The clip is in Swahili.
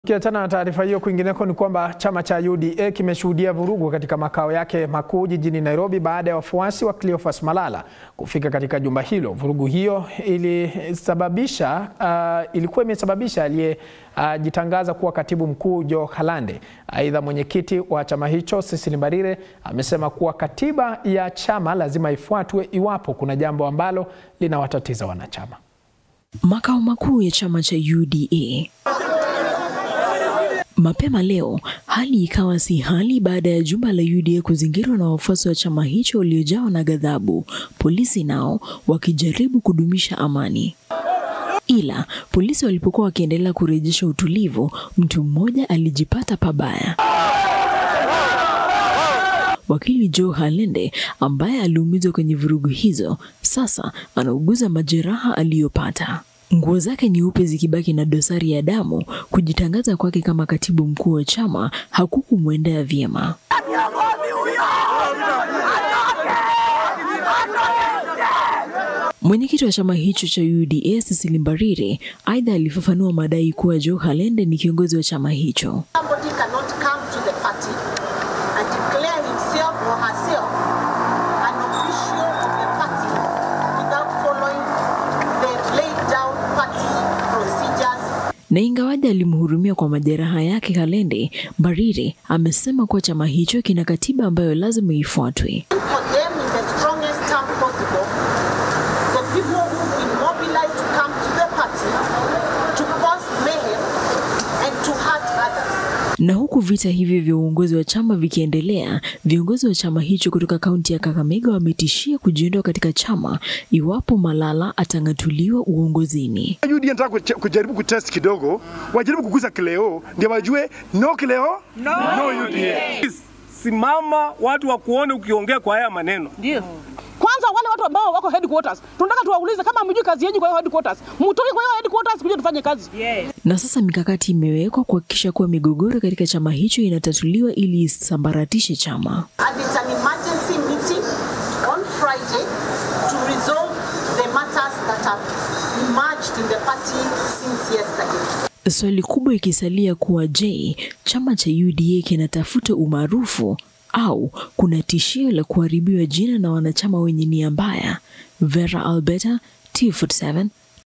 Tukiachana na taarifa hiyo, kwingineko ni kwamba chama cha UDA kimeshuhudia vurugu katika makao yake makuu jijini Nairobi baada ya wafuasi wa Cleophas Malala kufika katika jumba hilo. Vurugu hiyo ilisababisha uh, ilikuwa imesababisha aliyejitangaza uh, kuwa katibu mkuu Joe Halande. Aidha, mwenyekiti wa chama hicho Cecily Mbarire amesema kuwa katiba ya chama lazima ifuatwe iwapo kuna jambo ambalo linawatatiza wanachama. Makao makuu ya chama cha UDA Mapema leo hali ikawa si hali baada ya jumba la UDA kuzingirwa na wafuasi wa chama hicho waliojawa na ghadhabu, polisi nao wakijaribu kudumisha amani. Ila polisi walipokuwa wakiendelea kurejesha utulivu, mtu mmoja alijipata pabaya. Wakili Joe Halende ambaye aliumizwa kwenye vurugu hizo, sasa anauguza majeraha aliyopata. Nguo zake nyeupe zikibaki na dosari ya damu. Kujitangaza kwake kama katibu mkuu wa chama hakukumwendea vyema. Mwenyekiti wa chama hicho cha UDA Cecily Mbarire aidha alifafanua madai kuwa Joe Halende ni kiongozi wa chama hicho. na ingawaje alimhurumia kwa majeraha yake Halende, Mbarire amesema kuwa chama hicho kina katiba ambayo lazima ifuatwe. Na huku vita hivyo vya uongozi wa chama vikiendelea, viongozi wa chama hicho kutoka kaunti ya Kakamega wametishia kujiondoa katika chama iwapo Malala atang'atuliwa uongozini. UDA nataka kujaribu kutest kidogo, wajaribu kuguza Kileo ndio wajue no Kileo no, no UDA. Simama watu wa kuone ukiongea kwa haya maneno. Ndio. Kwanza wale watu ambao wako headquarters, tunataka tuwaulize kama mjui kazi yenu kwa hiyo headquarters. Mtoke kwa hiyo headquarters kuja tufanye kazi. Yes. Na sasa mikakati imewekwa kuhakikisha kuwa migogoro katika chama hicho inatatuliwa ili isambaratishe chama. And it's an emergency meeting on Friday to resolve the matters that have emerged in the party since yesterday. Swali kubwa ikisalia kuwa je, chama cha UDA kinatafuta umaarufu au kuna tishio la kuharibiwa jina na wanachama wenye nia mbaya? Vera Alberta, T47